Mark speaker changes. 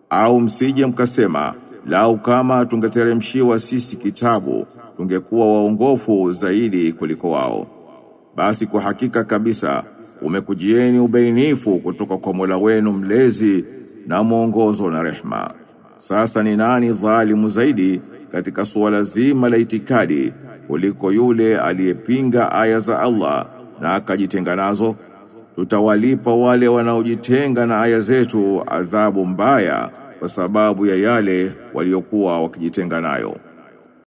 Speaker 1: Au msije mkasema lau kama tungeteremshiwa sisi kitabu tungekuwa waongofu zaidi kuliko wao. Basi kwa hakika kabisa umekujieni ubainifu kutoka kwa Mola wenu mlezi na mwongozo na rehma. Sasa ni nani dhalimu zaidi katika suala zima la itikadi kuliko yule aliyepinga aya za Allah na akajitenga nazo? Tutawalipa wale wanaojitenga na aya zetu adhabu mbaya kwa sababu ya yale waliokuwa wakijitenga nayo.